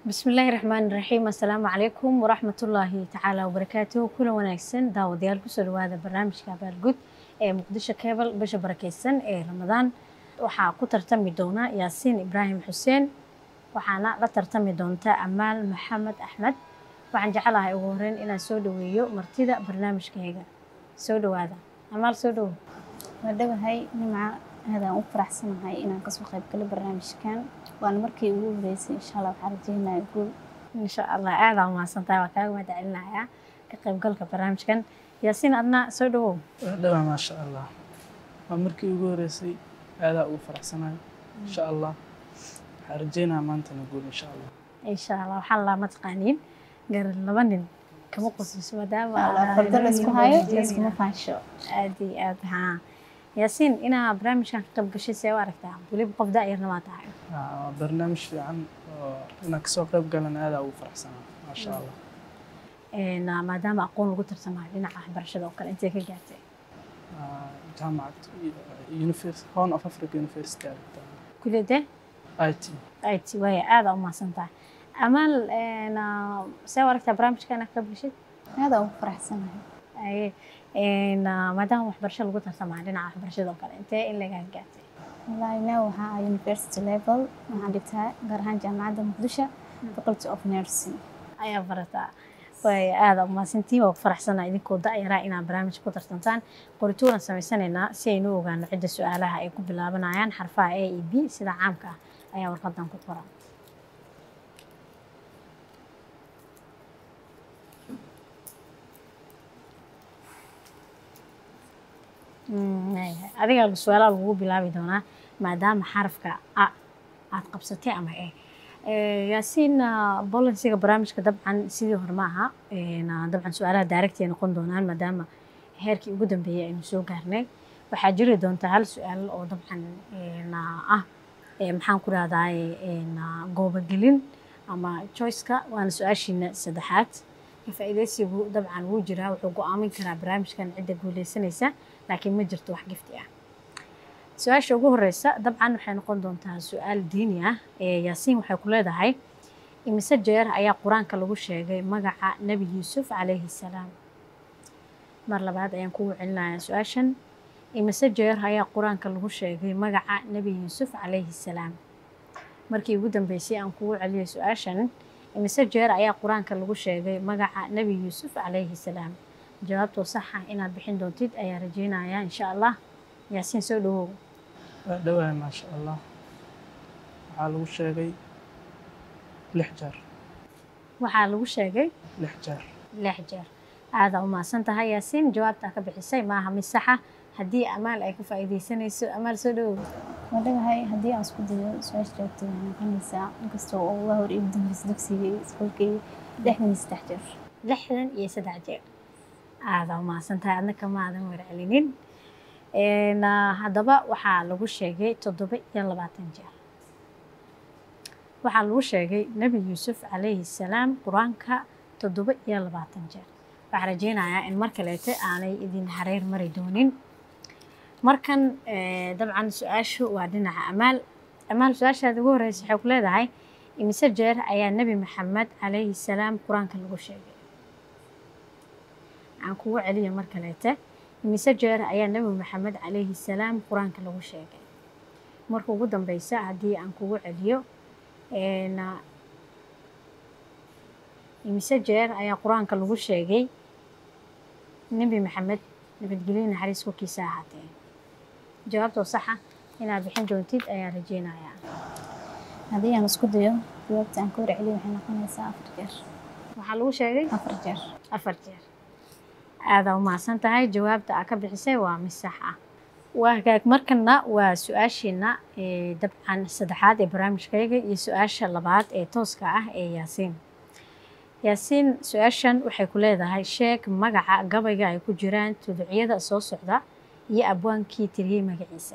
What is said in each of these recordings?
bismillaahi raxmaani raxiim assalaamu calaykum waraxmatullaahi tacaala wabarakaatuhu kulan wanaagsan daawadayaal kusoo dhawaada barnaamijka abaalgud ee muqdisho kebal bisha barakeysan ee ramadaan waxaa ku tartami doona yaasiin ibraahim xuseen waxaana la tartami doonta amaal maxamed axmed waxaan jecelahay ugu horeyn inaan soo dhaweeyo martida barnaamijkayga soo dhawaada amaal soo dhawo waa dhawahay nimca aadaan u faraxsanahay inaan kasoo qayb galo barnaamijkan waana markii ugu horeysay insha allah waxaan rajeynaya guul insha allah aadaa umahadsantahay waa kaaga mahad celinayaa ka qaybgalka barnaamijkan yaasiin adna soo dhawow dhawaa maasha allah waa markii ugu horeysay aadaa ugu faraxsanahay insha allah waxaan rajeynayaa maantana guul insha allah insha allah waxaan laa mataqaaniin garan laba nin kama qosliso maadaama fardo laysku hayo layskuma faansho aad iyo aad haa yaasiin inaa barnaamijkan ka qayb gashay see u aragtaa weliba qof da-yarna waa tahay waa barnaamij fiican oo inaan kasoo qayb galan aadaa ugu faraxsanaa maasha allah maadaama aqoon lagu tartamayo dhinaca waxbarashada oo kale intee ka gaartay jaamacad university horn of africa university aragtaa kuliyadee i t it waaya aada umahadsan tahay amaal see u aragtaa barnaamijkan ka qayb gashid aadaan ugu faraxsanahay Aye, maadaama waxbarasho lagu tartamayo dhinaca waxbarashada oo kale intee in lagaa gaartay wallaahi now waxaa ah university level waxaan dhigtaa gaar ahaan jaamacadda muqdisho faculty of nursing ayaa barataa way aada umahadsantiin waa ku faraxsanaa idinkoo da-yaraa inaad barnaamij ku tartantaan qorituuran samaysanaynaa si aynu u ogaano cidda su-aalaha ay ku bilaabanayaan xarfaha a e b sida caamka ah ayaa warqadan ku qoran adiga su-aalaha lagu bilaabi doonaa maadaama xarafka a aada qabsatay ama e yaasiin bolansiga barnaamijka dabcan sidii hore ma aha dabcan su-aalaha daaragti ay noqon doonaan maadaama heerkii ugu dambeeyay aynu soo gaarnay waxaa jiri doonta hal su-aal oo dabcan ah maxaan ku rahdaa goobogelin ama choiceka waana su-aashiina saddexaad ka-faa'iidaysigu dabcan wuu jiraa wuxuu go-aamin karaa barnaamijkan cidda guuleysanaysa laakiin ma jirto wax gifti ah su-aasha ugu horeysa dabcan waxay noqon doontaa su-aal diini ah yaasiin waxay ku leedahay imise jeer ayaa qur-aanka lagu sheegay magaca nebi yuusuf calayhi salaam mar labaad ayaan kugu celinayaa su-aashan imise jeer ayaa qur-aanka lagu sheegay magaca nebi yuusuf calayhi salaam markii ugu dambeysay aan kugu celiyay su-aashan imise jeer ayaa qur-aanka lagu sheegay magaca nebi yuusuf calayhi salaam jawaabtoo sax ah inaad bixin doontid ayaa rajeynayaa insha allah yaasiin soo dhawow waa dhawahay maasha allah waxaa lagu sheegay lix jeer waxaa lagu sheegay lix jeer lix jeer aada umahadsan tahay yaasiin jawaabtaa ka bixisay maaha mid saxa haddii amaal ay ka faa'iidaysanayso amaal soo dhawow waa dhawahay haddii aan isku dayo su-aasha jawaabta waxay noqonaysaa inkastoo oo uga hor igu dambeysay dugsiga iyo iskuolkayga lixdan iyo saddex jeer lixdan iyo saddex jeer aada umahadsan tahay adna kama aadan warcelinin haddaba waxaa lagu sheegay toddoba iyo labaatan jeer waxaa lagu sheegay nebi yuusuf calayhi salaam qur-aanka toddoba iyo labaatan jeer waxaa rajeynayaa in mar kaleete aanay idin hareer mari doonin markan dabcan su-aashu waa dhinaca amaal amaal su-aashaada ugu horeysa waxay ku leedahay imise jeer ayaa nebi maxamed calayhi salaam qur-aanka lagu sheegay aan kugu celiya mar kaleete imise jeer ayaa nebi maxamed calayhi salaam qur-aanka lagu sheegay marka ugu dambeysa haddii aan kugu celiyo imise jeer ayaa qur-aanka lagu sheegay nebi maxamed nabadgelyo naxariis korkiisa ahaatee jawaabtoo saxa inaad bixin doontid ayaa rajeynayaa haddii aan isku dayo jawaabta aan ka warceliyo waxay noqonaysaa afar jeer waxaa lagu sheegay afar jeer afar jeer aadaa umahadsan tahay jawaabta aa ka bixisay waa mid sax ah waa hagaag markana waa su-aashiina dabcan saddexaad ee barnaamijkayga iyo su-aasha labaad ee tooska ah ee yaasiin yaasiin su-aashan waxay ku leedahay sheeg magaca gabayga ay ku jiraan tuducyada soo socda iyo abwaankii tiriyey magaciisa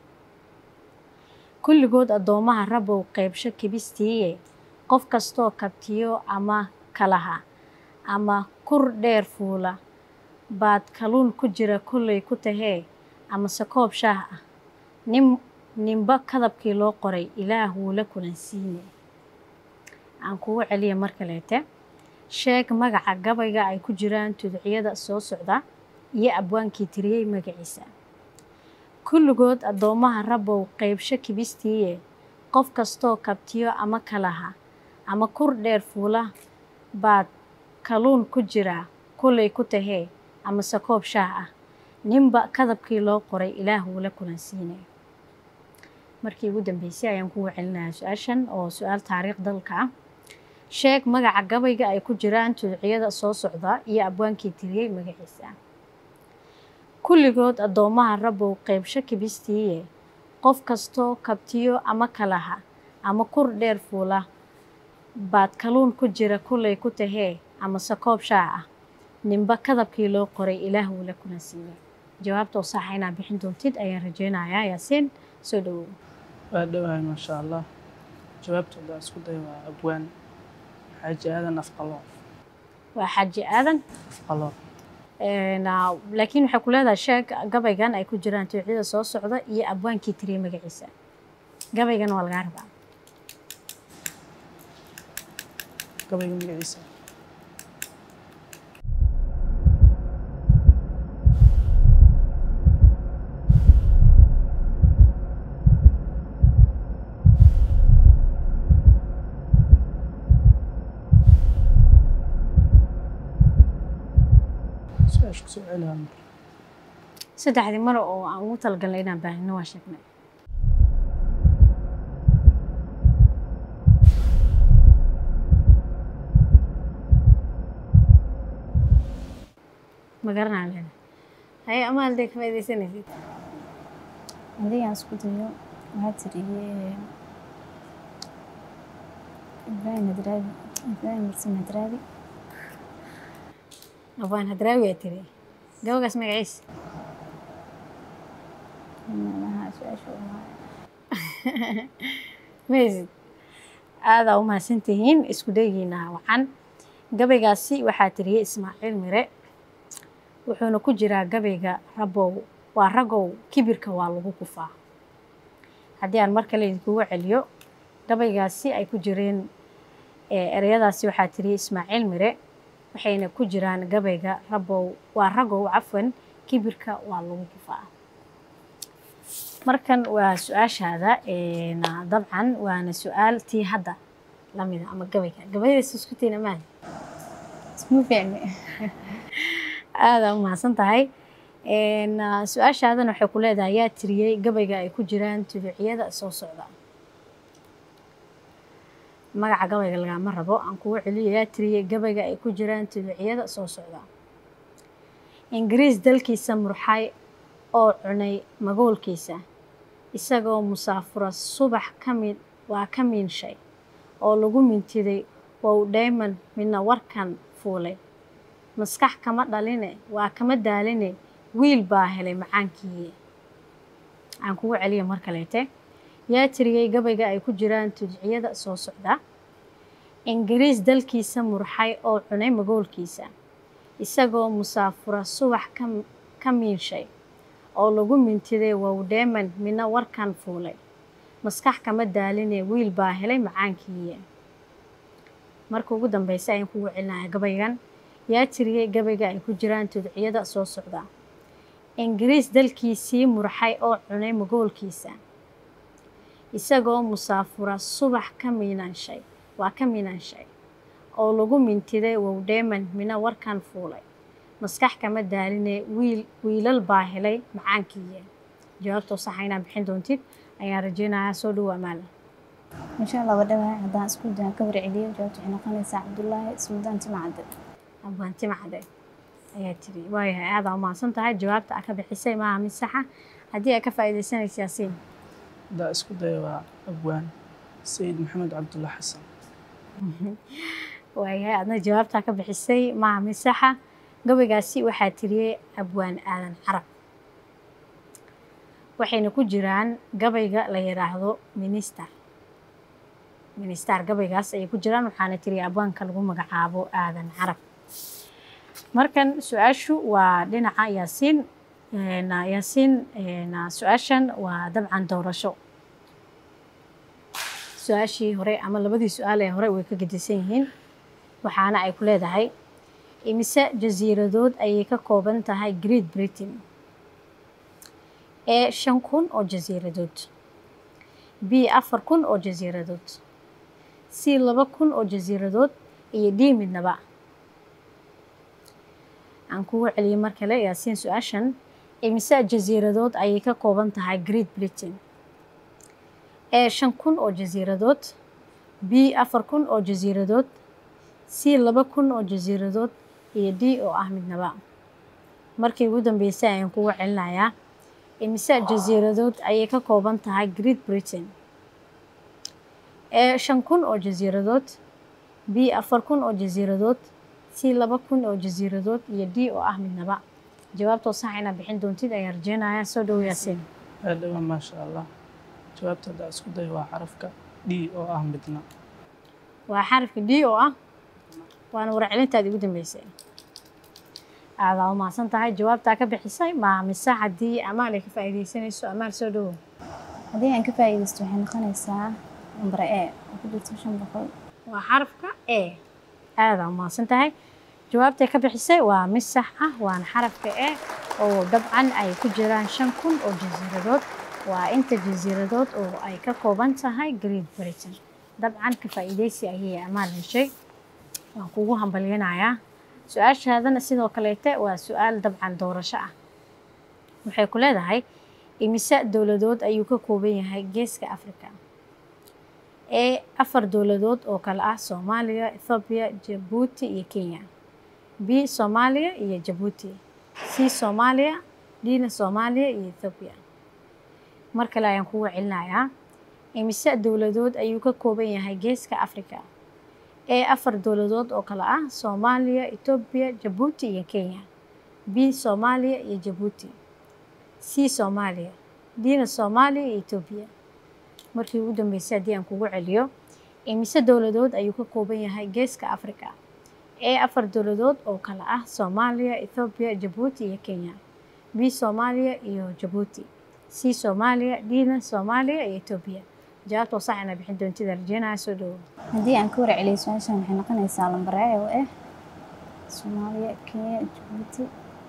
kulligood addoomaha rabow qeybsho kibistiiye qof kastoo kabtiyo ama kalaha ama kur dheer fuula baad kaluun ku jira kolley ku tahee amase koob shaah ah nin ninba kadabkii loo qoray ilaah wuu la kulansiine aan kugu celiya mar kaleete sheeg magaca gabayga ay ku jiraan tuducyada soo socda iyo abwaankii tiriyey magaciisa kulligood addoommaha rabbow qeybsho kibistiiye qof kastoo kabtiyo ama kalaha ama kur dheer fuula baad kaluun ku jiraa kullay ku tahee amase koob shaah ah ninba kadabkii loo qoray ilaahuu la kulansiinaya markii ugu dambeysay ayaan kugu celinayaa su-aashan oo su-aal taariikh dalka ah sheeg magaca gabayga ay ku jiraan tuducyada soo socda iyo abwaankii tiriyey magaciisa kulligood addoommaha rabbow qeybsho kibistiiye qof kastoo kabtiyo ama kalaha ama kur dheer fuula baad kaluun ku jira kullay ku tahee amase koob shaah ah ninba kadabkii loo qoray ilaah wuu la kulansiiyey jawaabta oo saxa inaad bixin doontid ayaan rajeynayaa yaasiin soo dhawow waa dhowahay maasha allah jawaabtooda isku day waa abwaan xaaji aadan afqaloof waa xaaji aadan afqaloof laakiin waxay ku leedahay sheeg gabaygan ay ku jiraan tuucyada soo socda iyo abwaankii tiriyey magaciisa gabaygan waa lagaa rabaa gabayga magaciisa su-aasha kusoo celihaa mar saddexdii mar oo aan ugu talagalnay inaan baahino waa sheegnay ma garanaa leena haye amaal dee ka faaidaysanaysid haddii aan isku dayo waxaa tiriyey ibraahim hadraabi ibraahim marsin hadraabi abaan hadraawi aa tiri gabagaas magaciisa macnaha su-aasha waa maysid aadaa u mahadsantihiin isku dayigiina wacan gabaygaasi waxaa tiriyey ismaaciil mire wuxuuna ku jiraa gabayga rabow waa ragow kibirka waa lagu kufaa haddii aan mar kale idinkugu celiyo gabaygaasi ay ku jireen ereyadaasi waxaa tiriyey ismaaciil mire waxayna ku jiraan gabayga rabow waa ragow cafwan kibirka waa lagu kufaa markan waa su-aashaada dabcan waana su-aal tii hadda lamida ama gabayga gabayadaas isku tiina maali isma fiicni aada u mahadsan tahay su-aashaadan waxay ku leedahay yaa tiriyey gabayga ay ku jiraan tuduuciyada soo socda magaca gabayga lagama rabo aan kugu celiyo yaa tiriyey gabayga ay ku jiraan tuduuciyada soo socda ingiriis dalkiisa murxay oo cunay magoolkiisa isagoo musaafura subax ka mid waa ka miinshay oo lagu mintiday wow dhayman midna warkan fuulay maskax kama dhaline waa kama daaline wiil baa helay macaankii aan kugu celiya mar kaleete yaa tiriyey gabayga ay ku jiraan tudciyada soo socda ingiriis dalkiisa murxay oo cunay magoolkiisa isagoo musaafura subax ka miinshay oo lagu mintiday wowdheeman midna warkan fuulay maskax kama daaline wiil baa helay macaankii marka ugu dambeysa ayaan kugu celinaya gabaygan yaa tiriyey gabayga ay ku jiraan tudciyada soo socda ingiriis dalkiisii murxay oo cunay magoolkiisa isagoo musaafura subax ka miinanshay waa ka miinanshay oo lagu mintiday wowdheeman midna warkan fuulay maskax kama daaline wiil wiilal baa helay macaankii jawaabtoo saxa inaad bixin doontid ayaan rajeynayaa soo dhowo amaala insha allah wadhawahay haddaan isku dayan ka warceliyo jawaabta waxay noqonaysaa cabdullaahi suldaan timacade abwaanti macde ayaa tiri waayahay aadaa umahadsan tahay jawaabta aa ka bixisay maaha mid saxa haddii aa ka faa'iidaysanaysa yaasiin haddaa isku daya waa abwaan sayid maxamed cabdulla xasan waayahay adna jawaabtaa ka bixisay maaha mid saxa gabaygaasi waxaa tiriyey abwaan aadan carab waxayna ku jiraan gabayga la yidhaahdo minister ministar gabaygaas ayay ku jiraan waxaana tiriya abwaanka lagu magacaabo aadan carab markan su-aashu waa dhinaca yaasiin yaasiin su-aashan waa dabcan doorasho su-aashii hore ama labadii su-aal ee hore way ka gedisan yihiin waxaana ay ku leedahay imise jasiiradood ayay ka kooban tahay great britain ee shan kun oo jasiiradood b afar kun oo jasiiradood c laba kun oo jasiiradood iyo d midnaba aan kugu celiyey mar kale yaasiin su-aashan imise jasiiradood ayay ka kooban tahay great britain ee shan kun oo jasiiradood b afar kun oo jasiiradood c laba kun oo jasiiradood iyo d oo ah midnaba markii ugu dambeysay ayaan kugu celinayaa imise jasiiradood ayay ka kooban tahay great britain ee shan kun oo jasiiradood b afar kun oo jasiiradood c laba kun oo jasiiradood iyo d oo ah midnaba jawaabtoo sax inaad bixin doontid ayaan rajeynayaa soo dhow yaasiin aad dhawaa maasha allah jawaabta haddaa isku day waa xarafka d oo ah midna waa xarafka d oo ah waana warcelintaadi ugu dambeysay aadaa umahadsan tahay jawaabtaa ka bixisay maa mise haddii amaal ay ka faa'iidaysanayso amaal soo dhowow haddii aan ka faa'iidaysto waxay noqonaysaa nambar e oo ku jirto shan boqol waa xarafka e aadaa umahadsan tahay jawaabtay ka bixisay waa mid sax ah waana xarafka e oo dabcan ay ku jiraan shan kun oo jasiiradood waa inta jasiiradood oo ay ka kooban tahay great britain dabcan ka faa'iidaysi ayay amaal heshay waan kugu hambalyanayaa su-aashaadana sidoo kaleete waa su-aal dabcan doorasho ah waxay ku leedahay imise dowladood ayuu ka kooban yahay geeska africa ee afar dowladood oo kale ah soomaaliya ethoobiya jabuuti iyo kenya b soomaaliya iyo jabuuti c soomaaliya dna soomaaliya iyo ethoobiya mar kale ayaan kugu celinayaa imise dowladood ayuu ka kooban yahay geeska africa ee afar dowladood oo kale ah soomaaliya etoobiya jabuuti iyo kenya b soomaaliya iyo jabuuti c soomaaliya dna soomaaliya iyo etoobiya markii ugu dambeysay haddii aan kugu celiyo imise dowladood ayuu ka kooban yahay geeska africa ee afar dowladood oo kale ah soomaaliya ethoobiya jabuuti iyo kenya b soomaaliya iyo jabuuti c soomaaliya dna soomaaliya iyo etoobiya jawaabtoo sax ina bixin doontida rajeynaya soo dhowo haddii aan ka warceliyo su-aashan waxay noqonaysaa lambar e oo ah soomaaliya kenya jabuuti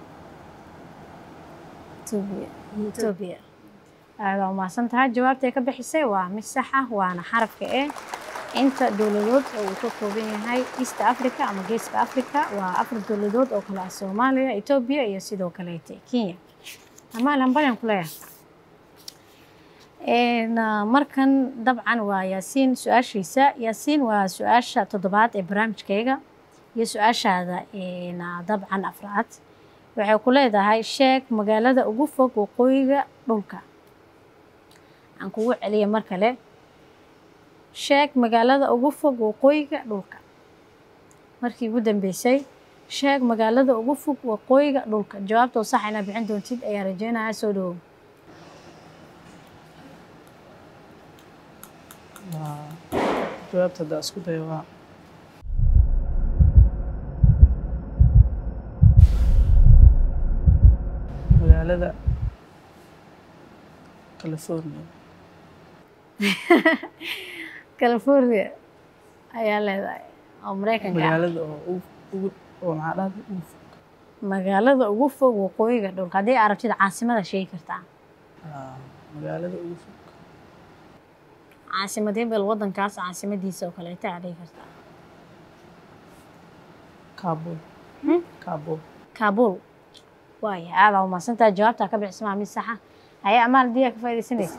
etoobiya etoobiya aadaa umahadsan tahay jawaabtay ka bixisay waa mid sax ah waana xarafka e inta dowladood oo uu ka kooban yahay east africa ama geeska africa waa afar dowladood oo kale ah soomaaliya etoobiya iyo sidoo kaleete kenya amaal hambalyaan ku leeyahay markan dabcan waa yaasiin su-aashiisa yaasiin waa su-aasha toddobaad ee barnaamijkayga iyo su-aashaada dabcan afraad waxay ku leedahay sheeg magaalada ugu fog waqooyiga dhulka aan kugu celiya mar kale sheeg magaalada ugu fog waqooyiga dhulka markii ugu dambeysay sheeg magaalada ugu fog waqooyiga dhulka jawaabtoo sax inaad bixin doontid ayaa rajeynaya soo dhowow waa jawaabta haddaa isku day waa magaalada california california ayaa leedahay oo mareykanka ah magaalada oo ugu ugu oo maxaa dhahda ugu fog magaalada ugu fog waqooyiga dhulka haddii aad rabtid caasimada sheegi kartaa Aa, magaalada ugu fog caasimadee bal wadankaas caasimadiisa oo kaleeta aad dhigi kartaa kabul Hmm? kabul kaabul waaya aadaa umahadsantaha jawaabtaa ka bixismaa mid saxa haye amaal haddii aa ka faaidaysanaysa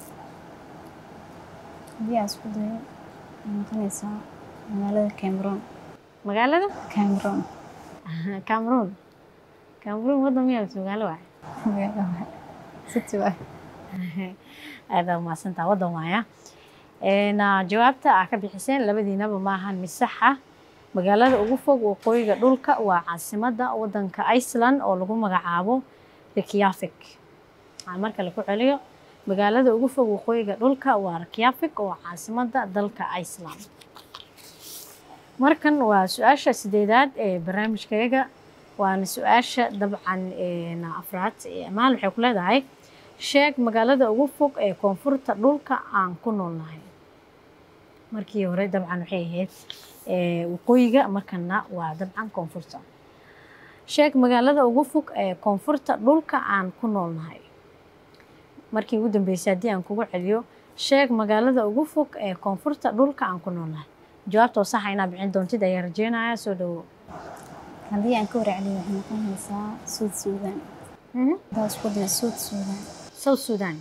haddii aan isku dayo waxay noqonaysaa magaalada cameroon magaalada cameroon cameroon cameroon waddan miyaa mise magaalo waay magaalo city waay aadaa umahadsantaha waddan waaya Een, ah, jawaabta aa ka bixiseen labadiinaba maahan mid sax ah magaalada ugu fog waqooyiga dhulka waa caasimadda waddanka iceland oo lagu magacaabo reykjavik aan mar kale ku celiyo magaalada ugu fog waqooyiga dhulka waa reykjavik oo caasimadda dalka iceland markan waa su-aasha sideedaad ee barnaamijkayaga waana su-aasha dabcan een, afraad ee amaal waxay ku leedahay sheeg magaalada ugu fog ee koonfurta dhulka aan ku noolnahay markii hore dabcan waxay ahayd ee, waqooyiga markana waa dabcan koonfurta sheeg magaalada ugu fog ee koonfurta dhulka aan ku noolnahay markii ugu dambeysay haddii aan kugu celiyo sheeg magaalada ugu fog ee koonfurta dhulka aan ku noolnahay jawaabtoo saxa inaad bixin doontid ayaa rajeynaya soo dhawo haddii aan ka warceliyo waxay noqonaysaa suud suudaan hadaa isku daya suud suudaan south sudan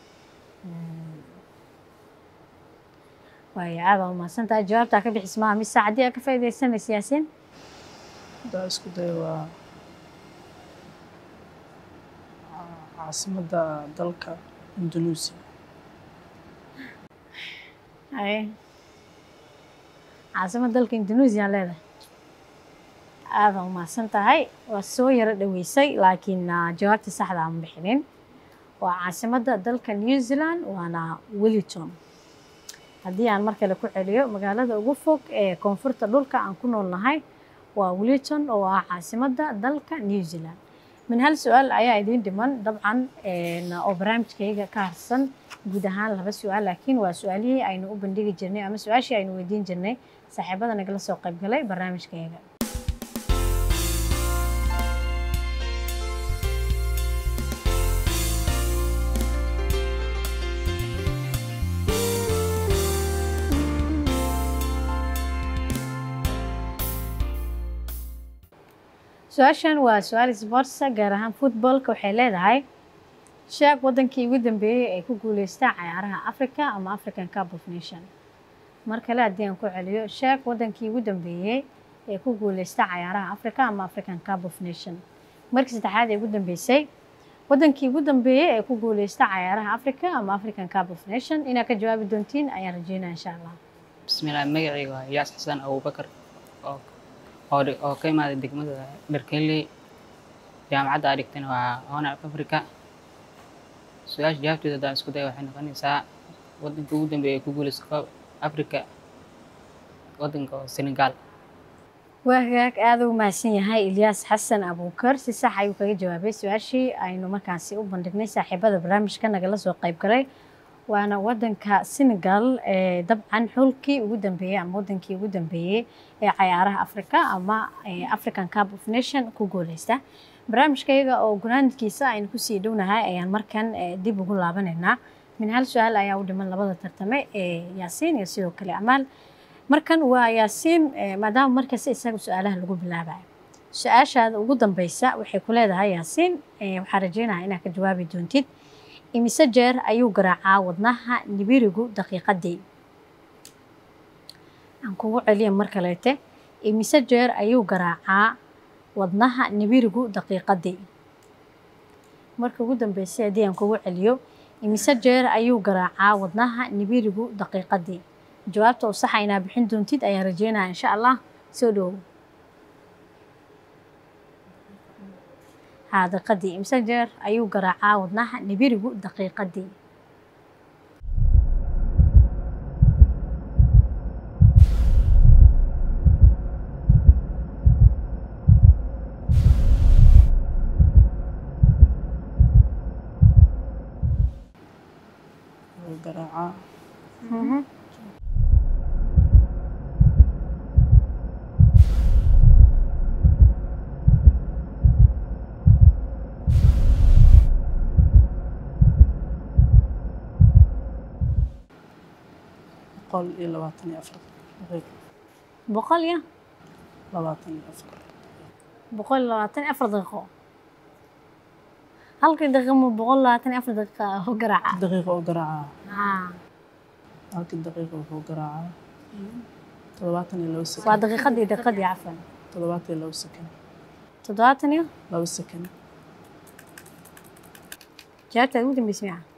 waayo aad baa umahadsantahay jawaabtaa ka bixis maaha mise haddii aad ka faa'iidaysanaysa yaasiin haddaa isku dayo waa ca- caasimadda dalka indonesia Haye. caasimad dalka indonesia leedahay aada umahadsan tahay waa soo yaro dhaweysay laakiin ah, jawaabta saxda aan bixinin waa caasimadda dalka new zealand waana wellington haddii aan mar kale ku celiyo magaalada ugu fog ee koonfurta dhulka aan ku noolnahay waa wellington oo ah caasimadda dalka new zealand min hal su-aal ayaa idiin dhiman dabcan een, oo barnaamijkayga ka harsan guud ahaan laba su-aal laakiin waa su-aalihii aynu u bandhigi jirnay ama su-aashii aynu weydiin jirnay saaxiibada nagala soo qayb galay barnaamijkayga su-aashan waa su-aal sportsa gaar ahaan footballka waxay leedahay sheeg wadankii ugu dambeeyey ee ku guuleystaa cayaaraha africa ama african cup of nation mar kale haddii aan ku celiyo sheeg wadankii ugu dambeeyey ee ku guuleysta cayaaraha africa ama african cup of nation markii saddexaad ee ugu dambeysay wadankii ugu dambeeyey ee ku guuleysta cayaaraha africa ama african cup of nation inaad ka jawaabi doontiin ayaan rajeynaya insha allah bismillaah magacayga waa iyaas xasan abubakar oo oo dhi- oo ka imaaday degmada dharkeley jaamacadda aa dhigtana waa honor of africa su-aasha jawaabteeda haddaan isku daya waxay noqonaysaa wadanka ugu dambeeya ee ku guuleysta koob africa wadanka oo senegal waa hagaag aada u mahadsan yahay ilyaas xasan abuukar si sax ayuu kaga jawaabay su-aashii aynu markaasi u bandhignay saaxiibada barnaamijka nagala soo qayb galay waana wadanka senegal ee dabcan xulkii ugu dambeeyey ama wadankii ugu dambeeyey ee cayaaraha africa ama ee african cup of nation ku guuleysta barnaamijkayga oo gunaankiisa aynu kusii dhownahay ayaan markan eh, dib ugu laabanaynaa min hal su-aal ayaa u dhiman labada tartame ee yaasiin iyo sidoo kale amaal markan waa yaasiin eh, maadaama markasta isaga su-aalaha lagu bilaabayo su-aashaada ugu dambeysa waxay ku leedahay yaasiin eh, waxaa rajeynaya inaad ka jawaabi doontid imise jeer ayuu garaacaa wadnaha nibirigu daqiiqadii aan kugu celiya mar kaleete imise jeer ayuu garaacaa wadnaha nibirigu daqiiqadii marka ugu dambeysay haddii aan kugu celiyo imise jeer ayuu garaacaa wadnaha nibirigu daqiiqadii jawaabta oo saxa inaa bixin doontid ayaan rajeynaya insha allah soo dhowow haa daqiiqadii imise jeer ayuu garaacaa wadnaha nibirigu daqiiqadii wuxuu garaacaa boqol iyo labaatan iyo afar daqiiqo boqol iyo labaatan iyo afar boqol iyo labaatan iyo afar daqiiqo halkii daqiiqo ma boqol labaatan iyo afar daqiiqa u garaaca daqiiqo oo garaacaa haa halkii daqiiqo wuxuu garaacaa toddobaatan iyo labo waa sekond daqiiqadii daqiiqadii cafan toddobaatan iyo labo sekond toddobaatan iyo labo sekond jawaabtaad ugu dambeysay miyaa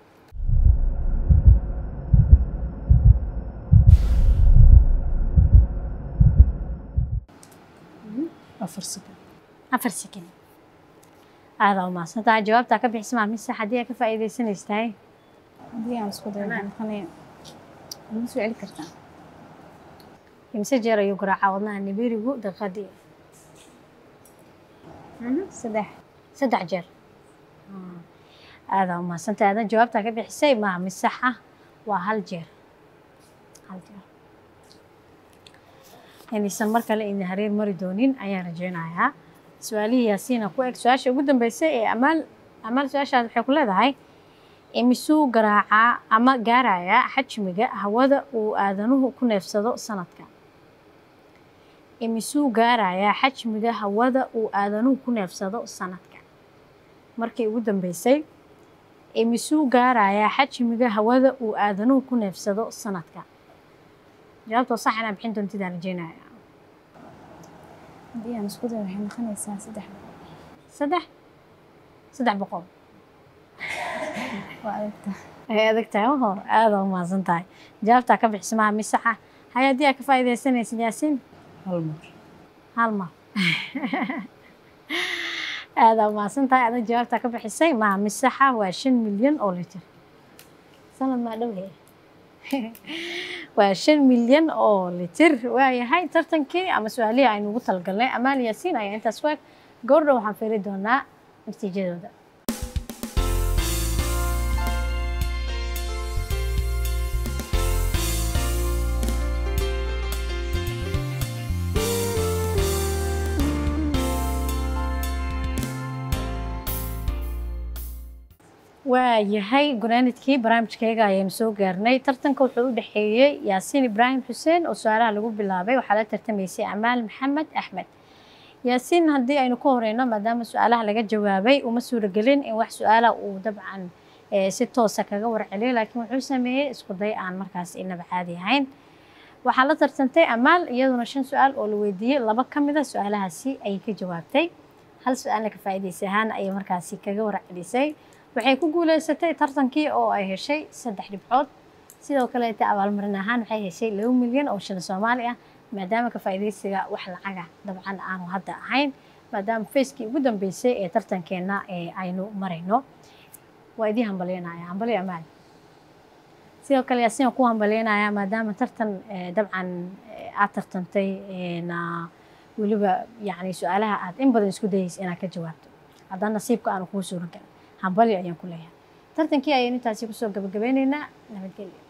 afar sekond afar sekin aada u mahadsantahay jawaabtaa ka bixisa maa mise haddii aad ka faa'iidaysanaystahay haddii aan isku dayo waxay noqonaya ma soo celi kartaa imise jeer ayuu garaacaa wadnaha nibirigu daqiiqadii saddex saddex jeer aada u mahadsantahay aadan jawaabtaa ka bixisay maa mid sax ah waa hal jeer hal jeer inaysan mar kale idin hareer mari doonin ayaan rajeynayaa su-aalihii yaasiina ku eg su-aasha ugu dambeysay ee amaal amaal su-aashaas waxay ku leedahay imisuu garaacaa ama gaarayaa xajmiga hawada uu aadanuhu ku neefsado sanadka imisuu gaarayaa xajmiga hawada uu aadanuhu ku neefsado sanadka markii ugu dambeysay imisuu gaarayaa xajmiga hawada uu aadanuhu ku neefsado sanadka jawaabtoo sax inaa bixin doontidaan rajeynaya haddii aan isku dayo waxay noqonaysaa saddex boqol saddex saddex boqol waa adagta ay adag tahay oho aada u mahadsan tahay jawaabtaa ka bixismaha misaxa hay haddii aad ka faa'iidaysanaysid yaasiin hal mar hal mar aada u mahadsan tahay adag jawaabtaa ka bixisay maha misaxa waa shan milyan oo litir sanad maa dhow hee waa shan milyan oo litir waayahay tartankii ama su-aalihii aynu ugu talagalnay amaal yaasiin ayaa intaas waag goordhow waxaan fiiri doonaa natiijadooda waayahay gunaanidkii barnaamijkayga ayaynu soo gaarnay tartanka wuxuu u dhexeeyey yaasiin ibraahim xuseen oo su-aalaha lagu bilaabay waxaa la tartamaysay amaal maxamed axmed yaasiin haddii aynu ka horeyno maadaama su-aalaha laga jawaabay uma suuragelin in wax su-aala uu dabcan eh, si toosa kaga warceliyo laakiin wuxuu sameeyey isku day aan markaas inaba caadi ahayn waxaa la tartantay amaal iyaduna shan su-aal oo la weydiiyey laba ka mid a su-aalahaasi ayay ka jawaabtay hal su-aalna ka faa'iidaysa ahaan ayay markaasi kaga warcelisay waxay ku guuleysatay tartankii oo ay heshay saddex dhibcood sidoo kaleeta abaalmarin ahaan waxay heshay laba milyan oo shilin soomaali ah maadaama ka faa'iidaysiga wax lacaga dabcan aanu hadda ahayn maadaama facekii ugu dambeysay ee tartankeenna ee aynu marayno waa idii hambalyeynaya hambali amaal sidoo kale yaasiin ku hambalyeynaya maadaama tartan eh, dabcan eh, aad tartantay na weliba yacni su-aalaha aad in badan isku dayaysa inaad ka jawaabto haddana nasiibka aanu kuu suuran karin hambali ayaan ku leeyahay tartankii ayaynu intaasi kusoo gabagabeyneynaa nabadgelyo